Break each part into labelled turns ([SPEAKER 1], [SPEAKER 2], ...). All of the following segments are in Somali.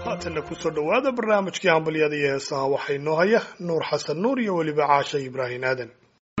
[SPEAKER 1] haatanna kusoo dhowaada barnaamijkii hambalyada iyo heesaha waxaa inoo haya nuur xasan nuur iyo weliba caasha ibraahim aadan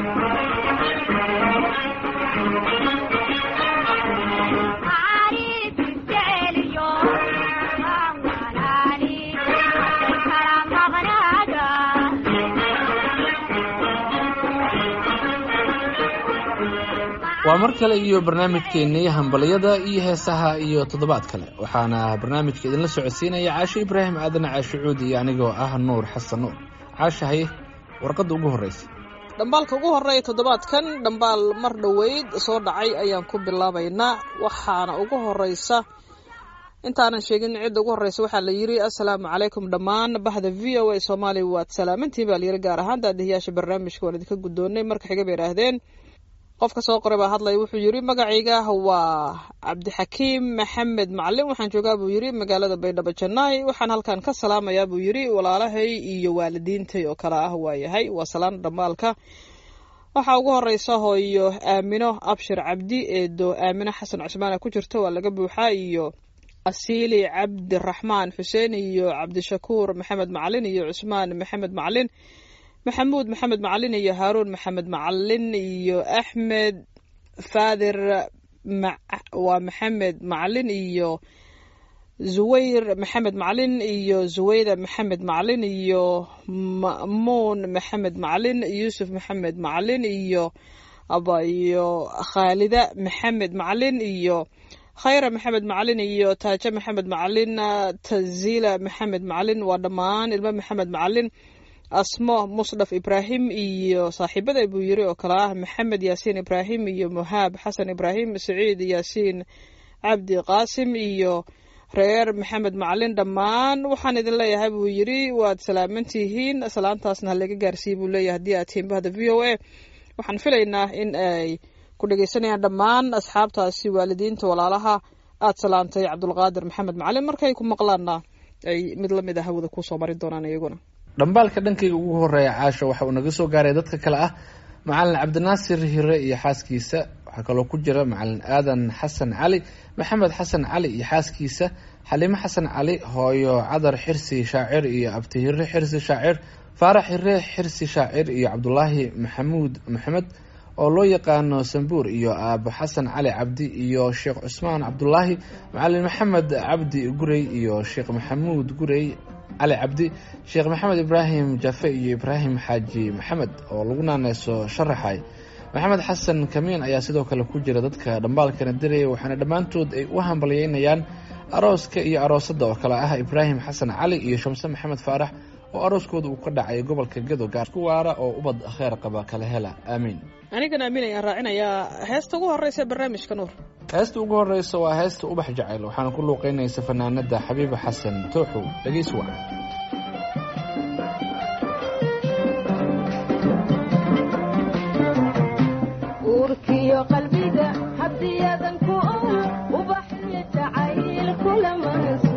[SPEAKER 2] waa mar kale iyo barnaamijkeennii hambalyada iyo heesaha iyo toddobaad kale waxaana barnaamijka idinla socodsiinaya caasho ibraahim aadan caasho cuudi iyo anigoo ah nuur xasan nuur caasha haye warqadda ugu horreysa
[SPEAKER 3] dhambaalka ugu horreeya toddobaadkan dhambaal mar dhoweyd soo dhacay ayaan ku bilaabaynaa waxaana ugu horreysa intaanan sheegin cidda ugu horreysa waxaa la yidhi assalaamu calaykum dhammaan bahda v o a soomaaliya waad salaamantiin baa layidhi gaar ahaan daadihiyaasha barnaamijka waan idinka guddoonnay marka xiga bay idhaahdeen qofka soo qoray baa hadlaya wuxuu yidhi magacayga waa cabdixakiim maxamed macalin waxaan joogaa buu yidhi magaalada baydhabo jannaay waxaan halkan ka salaamayaa buu yidhi walaalahay iyo waalidiintay oo kale ah waayahay waa salaan dhammaalka waxaa ugu horeysa hooyo aamino abshir cabdi eedo aamino xasan cusmaana ku jirto waa laga buuxaa iyo asiili cabdiraxmaan xuseen iyo cabdishakuur maxamed macalin iyo cusmaan maxamed macalin maxamuud maxamed macalin iyo haaruun maxamed macalin iyo axmed faadir waa maxamed macalin iyo zuwayr maxamed macalin iyo zuwayda maxamed macalin iyo ma'muun maxamed macalin yuusuf maxamed macalin iyo iyo khaalida maxamed macalin iyo khayra maxamed macalin iyo taajo maxamed macalin tazila maxamed macalin waa dhammaan ilmo maxamed macalin asmo musdhaf ibraahim iyo saaxiibada buu yiri oo kale ah maxamed yaasiin ibraahim iyo muhaab xasan ibraahim saciid yaasiin cabdi qaasim iyo reer maxamed macalin dhammaan waxaan idin leeyahay buu yiri waad salaamantihiin salaantaasna halaga gaarsiiye buu leeyahay haddii aad tihiin bahda v o a waxaan filaynaa in ay ku dhegeysanayaan dhammaan asxaabtaasi waalidiinta walaalaha aad salaantay cabdulqaadir maxamed macalin markay ku maqlaanna ay mid lamid a hawada kusoo marin doonaan iyaguna
[SPEAKER 2] dhambaalka dhankayga ugu horeeya caasha waxa uu naga soo gaaray dadka kale ah macalin cabdinaasir hire iyo xaaskiisa waxaa kaloo ku jira macalin aadan xasan cali maxamed xasan cali iyo xaaskiisa xaliimo xasan cali hooyo cadar xirsi shaacir iyo abti hire xirsi shaacir faarax hire xirsi shaacir iyo cabdulaahi maxamuud maxamed oo loo yaqaano sambuur iyo aabo xasan cali cabdi iyo sheekh cusmaan cabdulaahi macalin maxamed cabdi gurey iyo sheekh maxamuud gurey cali cabdi sheekh maxamed ibraahim jafe iyo ibraahim xaaji maxamed oo lagu naaneyso sharaxay maxamed xasan kamiin ayaa sidoo kale ku jira dadka dhambaalkana diraya waxaana dhammaantood ay u hambalyeynayaan arooska iyo aroosadda oo kale ah ibraahim xasan cali iyo shamse maxamed faarax oo arooskooda uu ka dhacay gobolka gedo gaar ku waara oo ubad kheer qaba kala hela aamiin
[SPEAKER 3] anigan aamin ayaan raacinayaa heesta ugu horeysa barnaamijka nuur
[SPEAKER 2] heesta ugu horeysa waa heesta ubax jacayl waxaana ku luuqeynaysa fanaanada xabiiba xasan tooxow dhegeys wacan
[SPEAKER 4] uurkiyo qalbiga hadiyadan ku ubaxyo jacayl kulama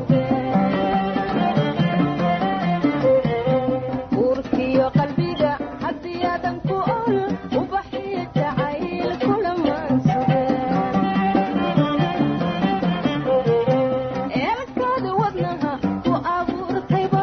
[SPEAKER 4] uurkiyo qalbiga hadiyadan ku ubaxyo jacayl kulama eelkada wadnaha ku abuurtayba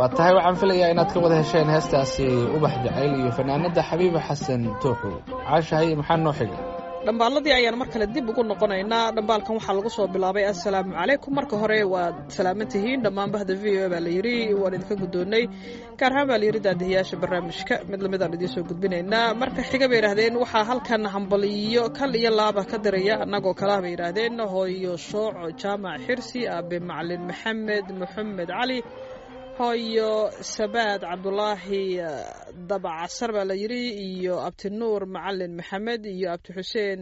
[SPEAKER 2] waa tahay waxaan filayaa inaad ka wada hesheen heestaasi ubax jacayl iyo fanaanada xabiiba xasan tooxow caashahay maxaa noo xiga
[SPEAKER 3] dhambaaladii ayaan mar kale dib ugu noqonaynaa dhambaalkan waxaa lagu soo bilaabay assalaamu calaykum marka hore waad salaaman tihiin dhammaan bahda v o baa la yidhi waan idinka guddoonnay gaar ahaan baa la yidhi daadihiyaasha barnaamijka mid lamidaan idiin soo gudbinaynaa marka xiga bay yidhaahdeen waxaa halkan hambaliyo kal iyo laaba ka diraya annagoo kalaa bay yidhaahdeen hooyo shooco jaamac xirsi aabe macalin maxamed moxamed cali hooyo sabaad cabdulaahi dabacasar baa la yidhi iyo abti nuur macalin maxamed iyo abti xuseen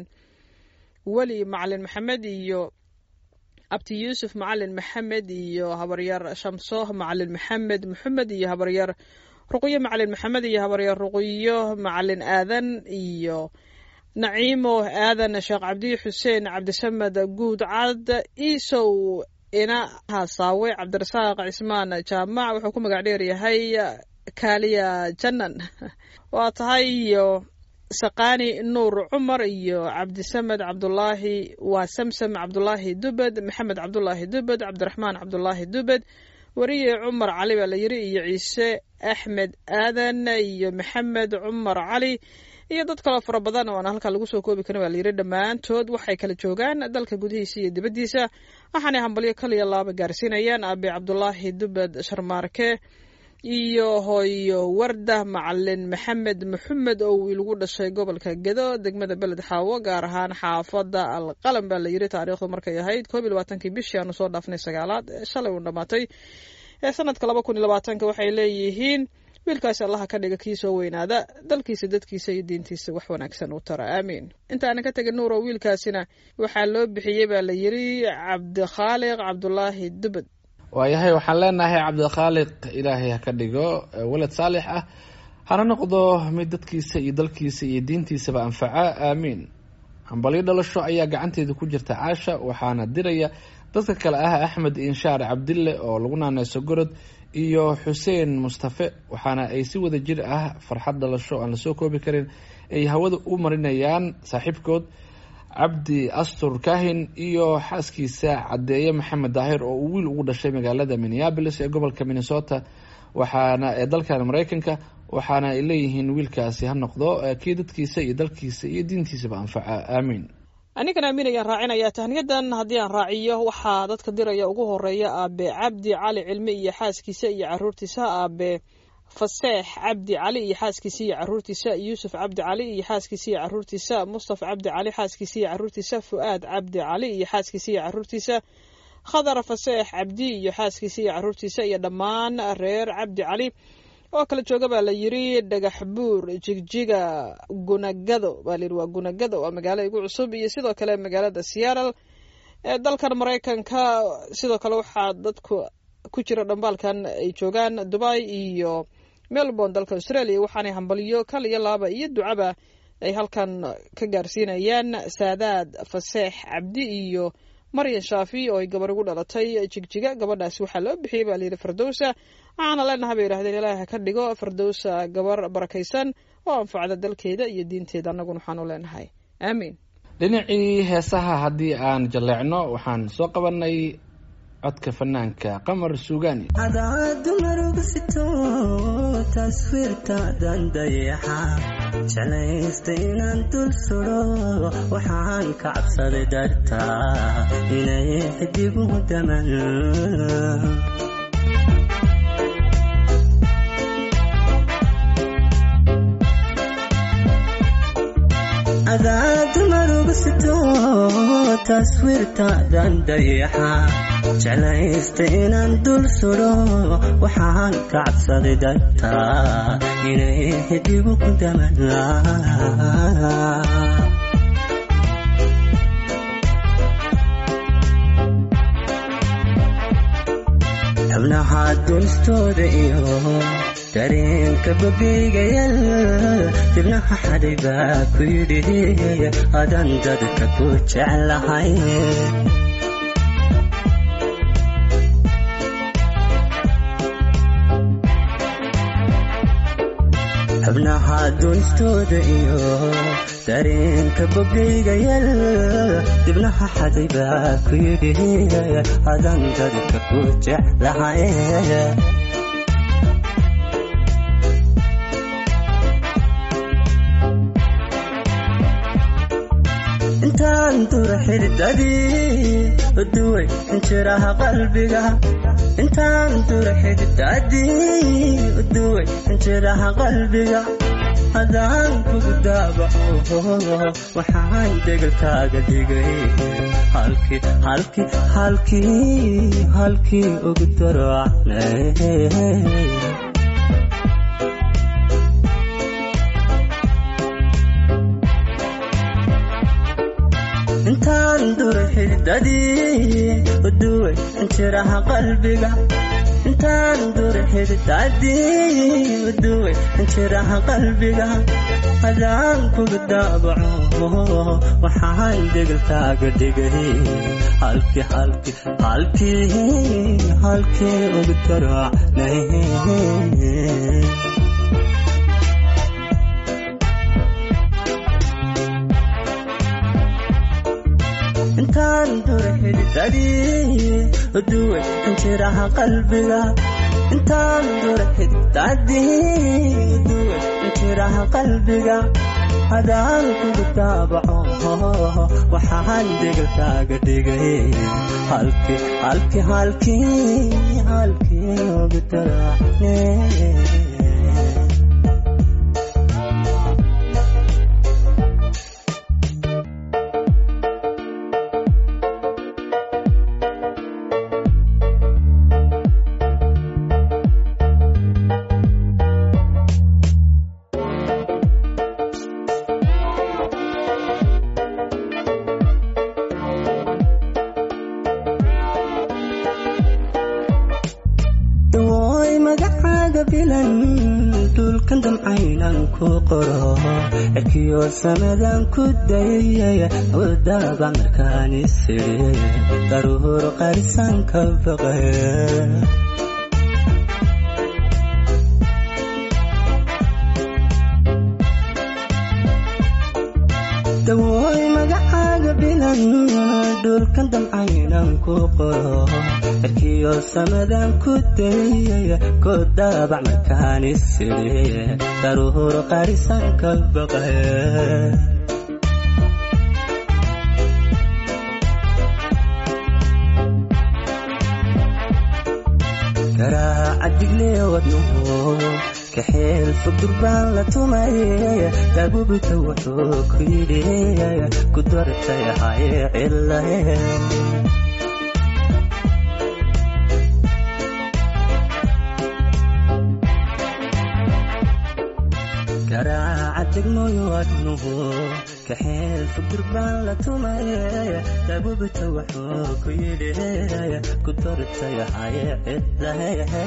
[SPEAKER 3] weli macalin maxamed iyo abti yuusuf macalin maxamed iyo habaryar shamso macalin maxamed maxamed iyo habaryar ruqyo macalin maxamed iyo habaryar ruqyo macalin aadan iyo naciimo aadan sheekh cabdi xuseen cabdisamed guud cad iisow ina hasaawe cabdirasaaq cismaan jaamac wuxuu ku magac dheer yahay kaaliya janan waa tahay iyo saqaani nuur cumar iyo cabdisamed cabdulaahi waa samsam cabdulaahi dubed maxamed cabdulaahi dubed cabdiraxmaan cabdulaahi dubed weriye cumar cali baa la yidhi iyo ciise axmed aadan iyo maxamed cumar cali iyo dad kaloo fara badan oo aan halkaa lagu soo koobi karin baa layidhi dhammaantood waxay kala joogaan dalka gudihiisa iyo dibaddiisa waxaanay hambalyo kaliya laaba gaarsiinayaan aabe cabdulaahi dubed sharmaarke iyo hooyo wardah macalin maxamed maxamed oo wiil ugu dhashay gobolka gedo degmada beled xaawo gaar ahaan xaafadda alqalam baa layidhi taariikhdu markay ahayd koob iyo labaatankii bishii aanu soo dhaafnay sagaalaad shalay uu dhammaatay ee sanadka laba kun iyo labaatanka waxay leeyihiin wiilkaasi allaha ka dhiga kii soo weynaada dalkiisa dadkiisa iyo diintiisa wax wanaagsan u tara aamiin inta aanan ka tegin nuuro wiilkaasina waxaa loo bixiyey baa la yidhi cabdikhaaliq cabdulaahi dubed
[SPEAKER 2] waayahay waxaan leenahay cabdikhaaliq ilaahay ha ka dhigo walad saalix ah hana noqdo mid dadkiisa iyo dalkiisa iyo diintiisaba anfaca aamiin hambalyo dhalasho ayaa gacanteeda ku jirta caasha waxaana diraya dadka kale ah axmed inshaar cabdille oo lagu naaneyso gorod iyo xuseen mustafe waxaana ay si wada jir ah farxad dhalasho aan lasoo koobi karin ay hawada u marinayaan saaxiibkood cabdi astur kahin iyo xaaskiisa cadeeye maxamed daahir oo uu wiil ugu dhashay magaalada minneabolis ee gobolka minnesota waxaana ee dalkan mareykanka waxaana ay leeyihiin wiilkaasi ha noqdo kii dadkiisa iyo dalkiisa iyo diintiisaba anfaca aamiin
[SPEAKER 3] anigan aamin ayaan raacinayaa tahniyadan haddii aan raaciyo waxaa dadka diraya ugu horeeya aabe cabdi cali cilmi iyo xaaskiisa iyo caruurtiisa aabe faseex cabdi cali iyo xaaskiisa iyo caruurtiisa yuusuf cabdi cali iyo xaaskiisa iyo caruurtiisa mustafa cabdi cali xaaskiisa iyo caruurtiisa fu'aad cabdi cali iyo xaaskiisa iyo caruurtiisa khadar faseex cabdi iyo xaaskiisa iyo caruurtiisa iyo dhammaan reer cabdi cali oo kala jooga baa la yidhi dhagax buur jigjiga gunagado baa layidhi waa gunagado waa magaalo igu cusub iyo sidoo kale magaalada seattle ee dalkan maraykanka sidoo kale waxaa dadku ku jira dhambaalkan ay joogaan dubai iyo melbourne dalka australia waxaanay hambalyo kal iyo laaba iyo ducaba ay halkan ka gaarsiinayaan saadaad faseex cabdi iyo maryan shaafi oo ay gabar ugu dhalatay jigjiga gabadhaasi waxaa loo bixiyey baa layidhi fardowsa waxaana leenahay bay yidhahdeen ilaahi ha ka dhigo fardowsa gabar barakaysan oo anfacda dalkeeda iyo diinteeda annaguna waxaanu leenahay aamiin
[SPEAKER 2] dhinacii heesaha haddii aan jalleecno waxaan soo qabanay codka fanaanka qamar suugaani
[SPEAKER 5] cadaadu marugusito taswiirtaadan dayaxa jeclaysta inaan dul sudo waxaan ka cabsaday dartaa inay xidigu daman cadaadu marugusito taswiirtaadan dayaxa jeclaysta inaan dul sudo waxaan ka cabsaday dartaa inay xidigu ku daman xubnaha dunistooda iyo dareenka babiigayal dibnaha xaday baa ku yidhi adan dadka ku jeclahay xubnaha dunistooda iyo dareenka bogaygayal dibnaha xaday baa ku yidhi adan dadka ku jeclahay intaan dura xididadii uduway injiraha qalbiga intaan dura xididadii uduway injiraha qalbiga hadaan kugu daabaco waxaan degalkaaga dhigay halkii halkii halkii halkii ugu daracnay intaan dura xididadii uduway injiraha qalbiga intaan dura xididadii uduway injiraha qalbiga hadaan kugu daabaco waxaan degalkaaga dhigay halkii halkii halkii halkii ugu daracnay intaan dura xididadii uduway injiraha qalbiga intaan dura xididadii uduway injiraha qalbiga hadaan kugu daabaco waxaan degalkaaga dhigay halkii halkii halkii halkii ugu daracne dawooy magacaaga bilan dhulkan damcaynan ku qoro erkiyo samadan ku dayay wadaba markaan isiri daruur qarisan ka baqay dawooy magacaaga bilan dhulkan damcaynan ku qoro erkiyo samadan ku dayay ku daabac markaan isiri daruur qarisan ka baqay garaaca digle wadnuhu kaxeel fog durbaan la tumay daabubita wuxuu ku yidhi ku dartay haye cilahe garaaca degmooyo wadnuhu kaxeel fog durbaan la tumay daabubita wuxuu ku yidhi ku dartay haye cilahe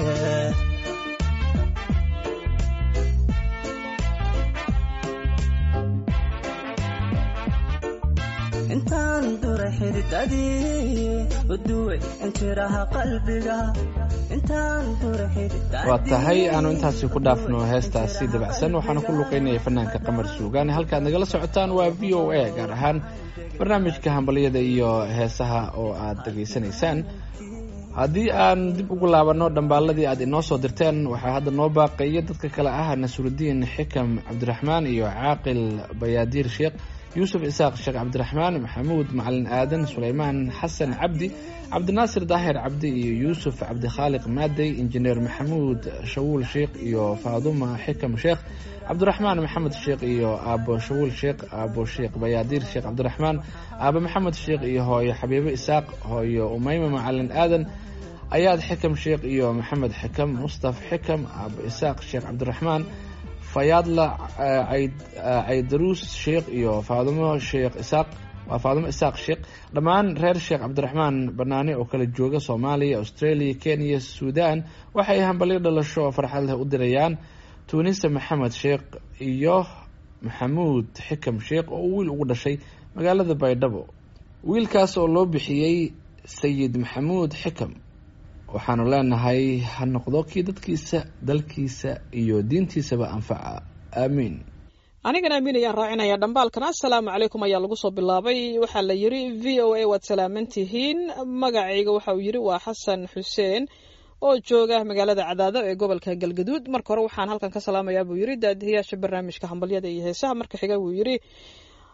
[SPEAKER 5] intaan dura xididadii uduway injiraha qalbiga intaan dura xididadii
[SPEAKER 2] waa tahay aanu intaasi ku dhaafno heestaasi dabacsan waxaana ku luqeynaya fanaanka qamar suugaane halkaad nagala socotaan waa v o a gaar ahaan barnaamijka hambalyada iyo heesaha oo aad dhegaysanaysaan haddii aan dib ugu laabanno dhambaaladii aad inoo soo dirteen waxaa hadda noo baaqaya dadka kale ah nasurudiin xikam cabdiraxmaan iyo caaqil bayaadiir sheekh yuusuf isaaq sheekh cabdiraxmaan maxamuud macalin aadan suleymaan xasan cabdi cabdinaasir daahir cabdi iyo yuusuf cabdikhaaliq maadey injineer maxamuud shawuul sheekh iyo faaduma xikam sheekh cabdiraxmaan maxamed sheekh iyo aabo shawuul sheekh aabo sheekh bayaadiir sheekh cabdiraxmaan aabo maxamed sheekh iyo hooyo xabiibo isaaq hooyo umeyme macalin aadan ayaad xikam sheekh iyo maxamed xikam mustaf xikam aabo isaaq sheekh cabdiraxmaan fayaadla caydaruus sheekh iyo faadumo sheekh isaaq waa faadumo isaaq sheekh dhammaan reer sheekh cabdiraxmaan banaane oo kala jooga soomaaliya australia kenya suudan waxay hambalyo dhalasho oo farxad leh u dirayaan tuunise maxamed sheekh iyo maxamuud xikam sheekh oo uu wiil ugu dhashay magaalada baydhabo wiilkaas oo loo bixiyey sayid maxamuud xikam waxaanu leenahay ha noqdo kii dadkiisa dalkiisa iyo diintiisaba anfaca aamiin
[SPEAKER 3] anigana amiin ayaan raacinaya dhambaalkan assalaamu calaykum ayaa lagu soo bilaabay waxaa la yidhi v o a waad salaaman tihiin magacayga waxa uu yidhi waa xasan xuseen oo jooga magaalada cadaado ee gobolka galgaduud marka hore waxaan halkan ka salaamayaa buu yidhi daadihiyaasha barnaamijka hambalyada iyo heesaha marka xiga buu yidhi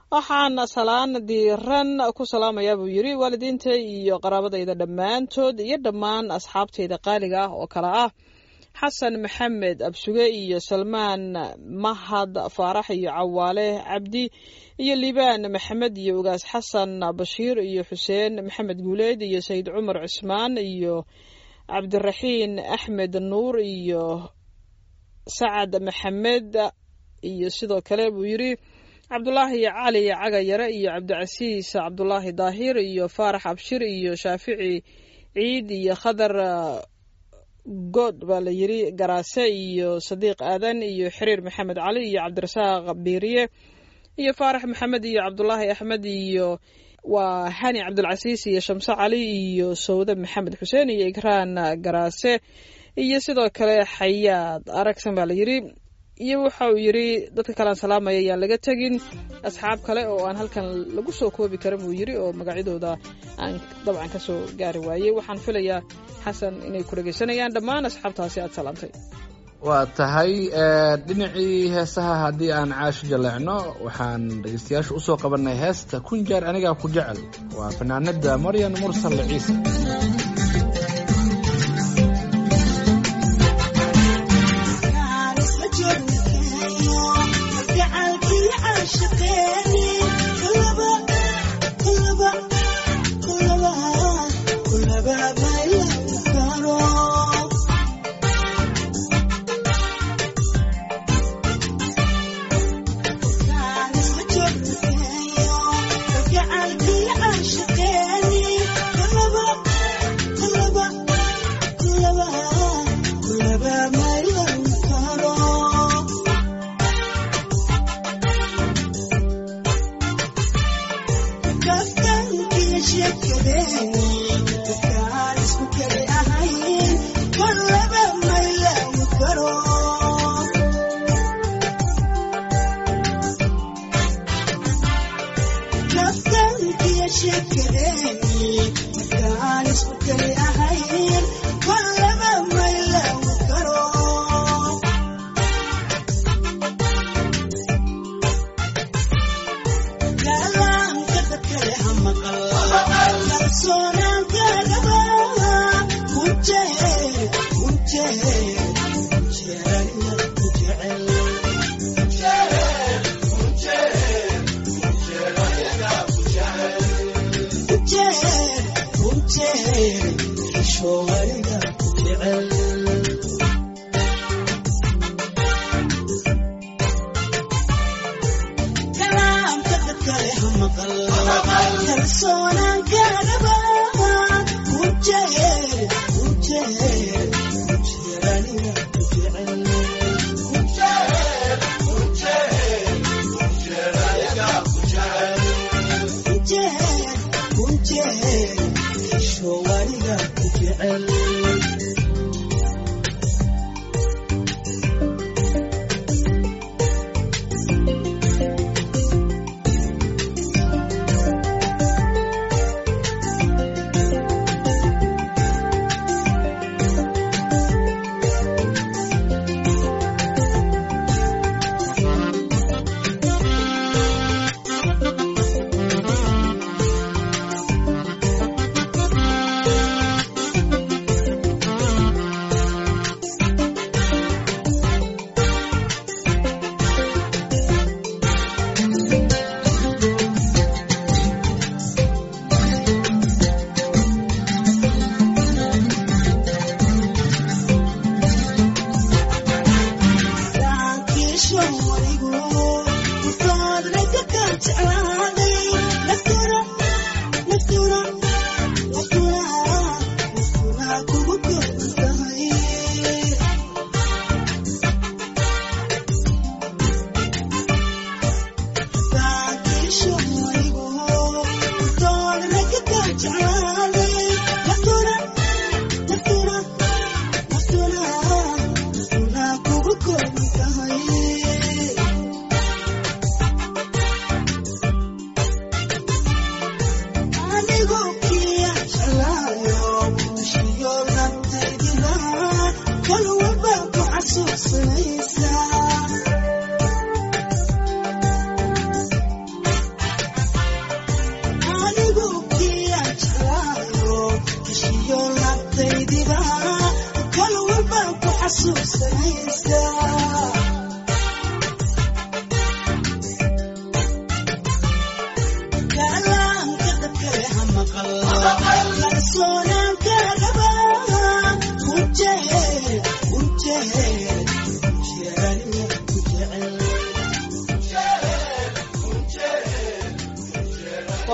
[SPEAKER 3] waxaan salaan diiran ku salaamayaa buu yidhi waalidiinta iyo qaraabadayda dhammaantood iyo dhammaan asxaabtayda qaaliga ah oo kale ah xasan maxamed absuge iyo salmaan mahad faarax iyo cawaale cabdi iyo liibaan maxamed iyo ugaas xasan bashiir iyo xuseen maxamed guuleyd iyo sayid cumar cismaan iyo cabdiraxiin axmed nuur iyo sacad maxamed iyo sidoo kale buu yidhi cabdulaahi cali cagayare iyo cabdicasiis cabdulaahi daahir iyo faarax abshir iyo shaafici ciid iyo khadar good baa la yidhi garaase iyo sadiiq aadan iyo xiriir maxamed cali iyo cabdirasaaq biiriye iyo faarax maxamed iyo cabdulaahi axmed iyo waa hani cabdulcasiis iyo shamse cali iyo sawde maxamed xuseen iyo igraan garaase iyo sidoo kale xayaad aragsan baa la yidhi iyo waxa uu yidhi dadka kalean salaamaya ayaan laga tegin asxaab kale oo aan halkan lagu soo koobi karin buu yidhi oo magacyadooda aan dabcan ka soo gaari waayey waxaan filayaa xasan inay ku dhegaysanayaan dhammaan asxaabtaasi aad salaamtay
[SPEAKER 2] waa tahay dhinacii heesaha haddii aan caasho jaleecno waxaan dhegeystayaasha usoo qabanay heesta kun jeer anigaa ku jecel waa fanaanada maryan mursal ciise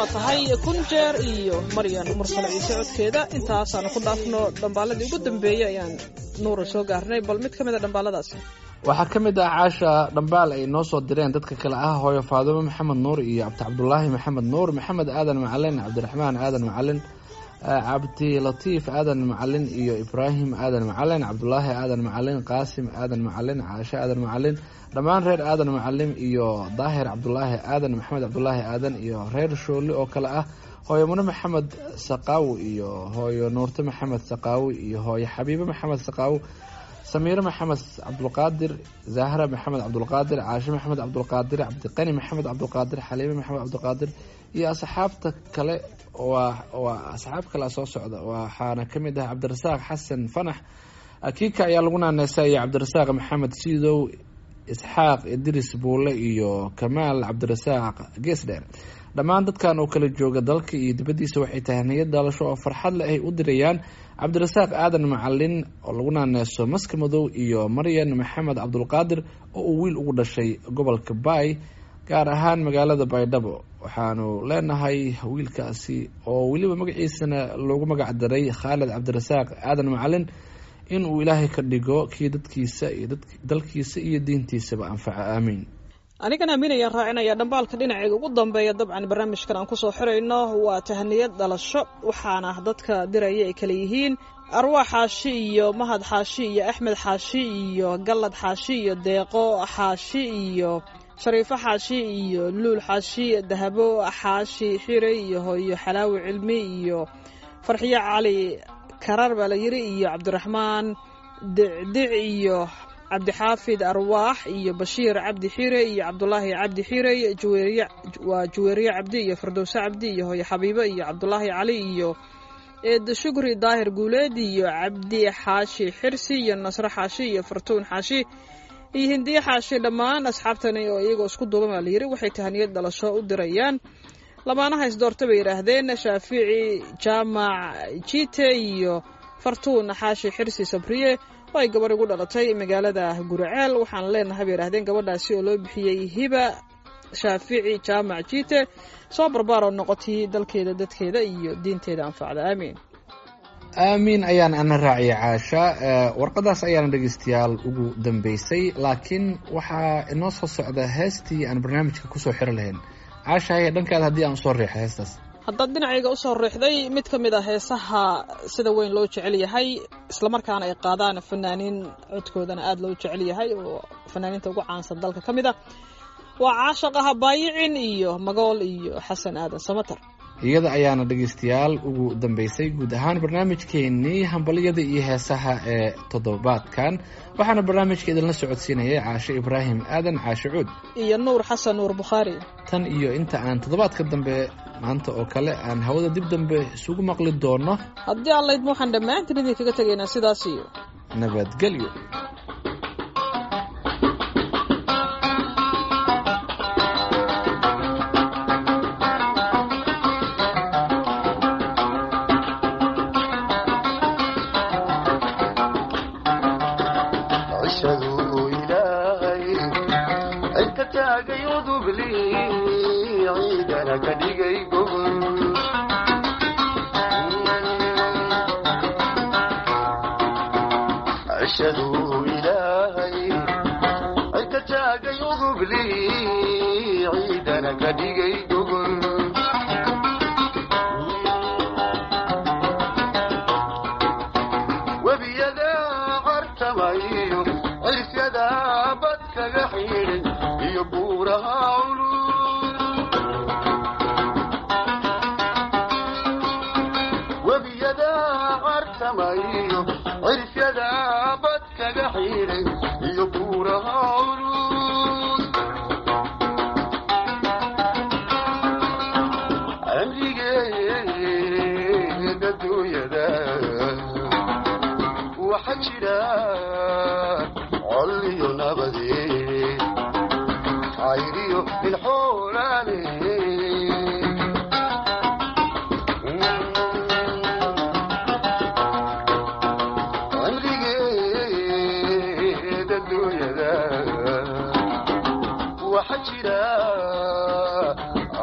[SPEAKER 3] waa tahay kun jeer iyo maryan mursal ciise codkeeda intaasaanu ku dhaafno dhambaaladii ugu dambeeyey ayaan nuura soo gaarnay bal mid ka mid a dhambaaladaasi
[SPEAKER 2] waxaa ka mid ah caasha dhambaal ay noo soo direen dadka kale ah hooyo faadumo maxamed nuur iyo cabdi cabdulaahi maxamed nuur maxamed aadan macalin cabdiraxmaan aadan macalin cabdi latiif aadan macalin iyo ibraahim aadan macalin cabdulaahi aadan macalin qaasim aadan macalin caashe aadan macalin dhammaan reer aadan macalin iyo daahir cabdulaahi aadan maxamed cabdulaahi aadan iyo reer shooli oo kale ah hooyo mune maxamed saqaawi iyo hooyo nuurte maxamed saqaawi iyo hooyo xabiibe maxamed saqaawi samiire maxamed cabdulqaadir zahra maxamed cabdulqaadir caashe maxamed cabdulqaadir cabdiqani maxamed cabdulqaadir xaliime maxamed cabdulqaadir iyo asxaabta kale waa waa asxaab kale soo socda waxaana ka mid ah cabdirasaaq xasan fanax akiika ayaa lagu naaneysa iyo cabdirasaaq maxamed siidow isxaaq idris buule iyo kamaal cabdirasaaq geesdheer dhammaan dadkan oo kala jooga dalka iyo dibaddiisa waxay tahay niyad dhalasho oo farxad leh ay u dirayaan cabdirasaaq aadan macalin oo lagu naaneeso maska madow iyo maryan maxamed cabdulqaadir oo uu wiil ugu dhashay gobolka baay gaar ahaan magaalada baydhabo waxaanu leenahay wiilkaasi oo weliba magaciisana loogu magac daray khaalid cabdirasaaq aadan macalin in uu ilaahay ka dhigo kii dadkiisa iyo dalkiisa iyo diintiisaba anfaca aamiin
[SPEAKER 3] anigan aamin ayaan raacinaya dhambaalka dhinaceega ugu dambeeya dabcan barnaamijkan aan kusoo xirayno waa tahaniyad dhalasho waxaana dadka diraya ay kale yihiin arwaax xaashi iyo mahad xaashi iyo axmed xaashi iyo gallad xaashi iyo deeqo xaashi iyo shariifo xaashi iyo luul xaashi dahabo xaashi xire iyo hooyo xalaawi cilmi iyo farxiyo cali karar baa la yiri iyo cabdiraxmaan dicdic iyo cabdixaafid arwaax iyo bashiir cabdi xire iyo cabdulaahi cabdi xire waa juweeriye cabdi iyo firdowse cabdi iyo hooyo xabiibo iyo cabdulaahi cali iyo eed shukri daahir guuleed iyo cabdi xaashi xirsi iyo nasre xaashi iyo fartuun xaashi iyo hindiye xaashi dhammaan asxaabtani oo iyagoo isku duuban baa layiri waxay tahaniyad dhalasho u dirayaan lamaanaha isdoorta bay yidhaahdeen shaafici jaamac jite iyo fartuun xaashi xirsi sabriye oo ay gabarh igu dhalatay magaalada guraceel waxaan leenahay bay yidhahdeen gabadhaasi oo loo bixiyey hiba shaafici jaamac jite soo barbaar oo noqotay dalkeeda dadkeeda iyo diinteeda anfacda aamiin
[SPEAKER 2] aamiin ayaan ana raaciyay caasha warqadaas ayaana dhegeystayaal ugu dambeysay laakiin waxaa inoo soo socda heestii aan barnaamijka kusoo xiro lahayn caasha haye dhankaada haddii aan usoo riixo heestaas
[SPEAKER 3] haddaad dhinacayga usoo riixday mid ka mid a heesaha sida weyn loo jecel yahay islamarkaana ay qaadaan fanaaniin codkoodana aada loo jecel yahay oo fanaaniinta ugu caansan dalka ka mid a waa caashaqaha baayicin iyo magool iyo xasan aadan samatar
[SPEAKER 2] iyada ayaana dhegeystayaal ugu dambeysay guud ahaan barnaamijkeenii hambalyada iyo heesaha ee toddobaadkan waxaana barnaamijka idinla socodsiinayay caashe ibraahim aadan caashe cuud
[SPEAKER 3] iyo nuur xasan nuur bukhaari
[SPEAKER 2] tan iyo inta aan toddobaadka dambe maanta oo kale aan hawada dib dambe isugu maqli doono
[SPEAKER 3] haddii aan laydma waxaan dhammaantiin idinkaga tegaynaa sidaas iyo
[SPEAKER 2] nabadgelyo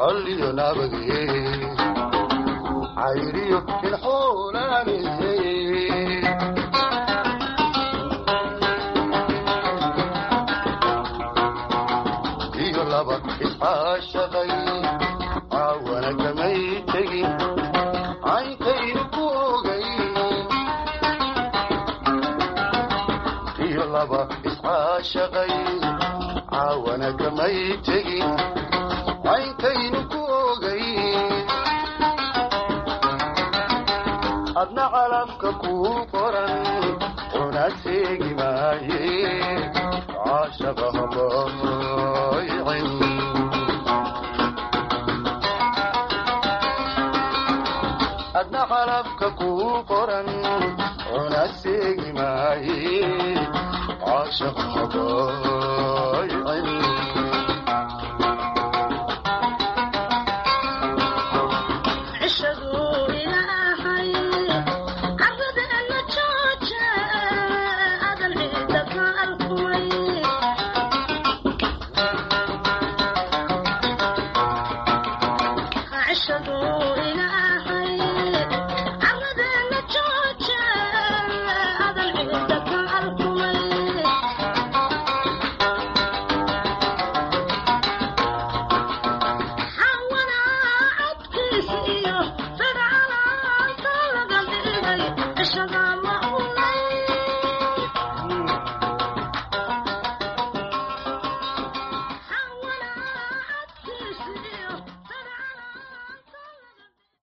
[SPEAKER 6] colliyo nabadee cayriyo ilxuulaanee iyo laba iscaashaqay caawana kamay tegin caynkaynu ku ogay iyo laba iscaashaqay caawana kamay tegin caynkaynu ku ogay adna calafka kuu qoran una seegi maaye caashaqa habaaycin adna calafka kuu qoran una seegi maaye caashaqa habaaycin
[SPEAKER 7] cishadu ilaahay carradeena jooja adan ciida ka alkumay cishadu